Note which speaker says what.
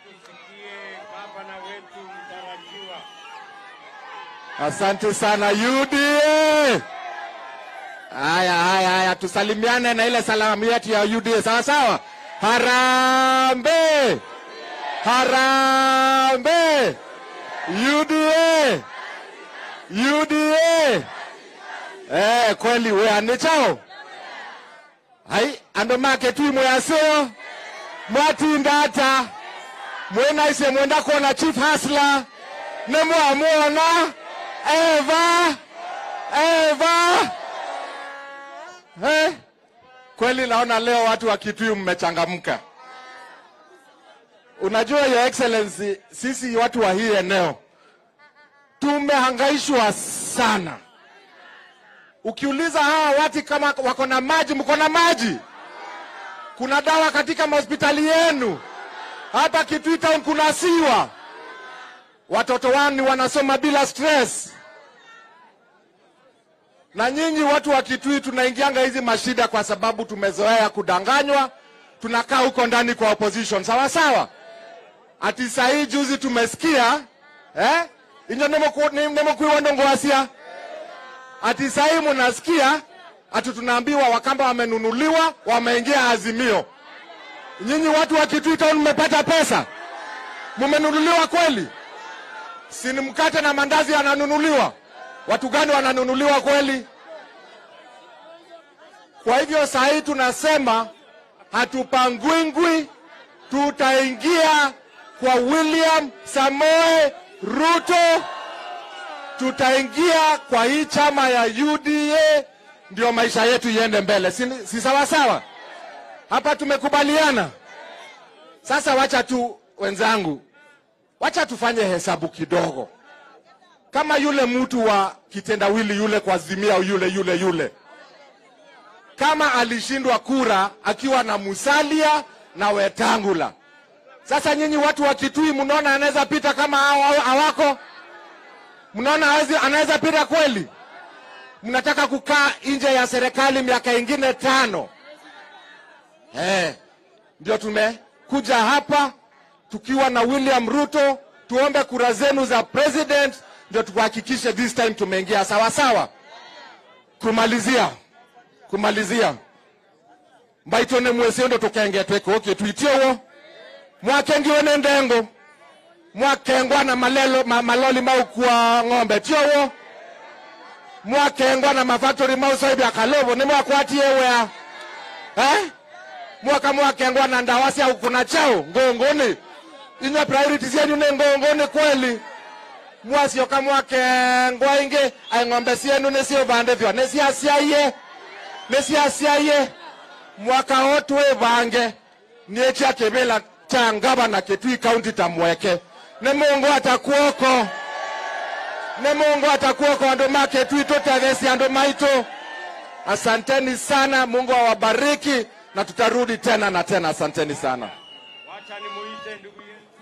Speaker 1: tusikie gavana wetu mtarajiwa.
Speaker 2: Asante sana UDA. Haya, haya, haya, tusalimiane na ile salamu yetu ya UDA, sawa sawa. Harambe, harambe, UDA, UDA. Eh, kweli we anichao hai ando make tu mwaseo mwatindata mwenaise mwenda kuona chief hasla nemwamwona Eva, Eva. Hey, kweli naona leo watu wa Kitui mmechangamka. Unajua your excellency, sisi watu wa hii eneo tumehangaishwa sana. Ukiuliza hawa watu kama wako na maji, mko na maji? Kuna dawa katika mahospitali yenu? Hapa Kitui town kuna siwa watoto wani wanasoma bila stress. Na nyinyi watu wa Kitui tunaingianga hizi mashida kwa sababu tumezoea kudanganywa, tunakaa huko ndani kwa opposition, sawa sawa. Ati saa hii juzi tumesikia eh, inyo nemokuiwa ndongoasia ati saa hii munasikia ati tunaambiwa Wakamba wamenunuliwa, wameingia Azimio. Nyinyi watu wa Kitui town mmepata pesa, mumenunuliwa kweli? si ni mkate na mandazi yananunuliwa? Watu gani wananunuliwa kweli? Kwa hivyo saa hii tunasema hatupangwingwi, tutaingia kwa William Samoe Ruto, tutaingia kwa hii chama ya UDA, ndio maisha yetu iende mbele, si, si sawa sawa? Hapa tumekubaliana. Sasa wacha tu wenzangu, wacha tufanye hesabu kidogo, kama yule mtu wa kitendawili yule kwa Azimia yule yule yule, kama alishindwa kura akiwa na Musalia na Wetangula. Sasa nyinyi watu wa Kitui mnaona anaweza pita kama hao hao- hawako? Mnaona hawezi- anaweza pita kweli? Mnataka kukaa nje ya serikali miaka ingine tano? Eh, ndio tumekuja hapa tukiwa na William Ruto, tuombe kura zenu za president, ndio tuhakikishe this time tumeingia sawa sawa. Kumalizia, kumalizia mbaitone mwesio ndo tukengetweko okay, tuitiowo mwakengiwe ne ndengo mwakengwa na malelo, ma, maloli maukua ng'ombe tiowo mwakengwa na mafactory mausoibya kalovo ni mwakwatie wea eh? mwaka mwakengwa na ndawasi au kuna chao ngongoni inywa priorities yenyu ni ngongoni kweli mwasioka mwakengwa ingi aing'ombe sienu nisiuvande vyo nisiasiaie nisiasiaie mwaka wo twivange niekia kivila cha ngavana kitui kaunti tamweke ni mungu atakuoko ni mungu atakuoko andu ma kitui tutethesi andu maitu asanteni sana mungu awabariki na tutarudi tena na tena asanteni sana
Speaker 1: Wacha nimuite ndugu yetu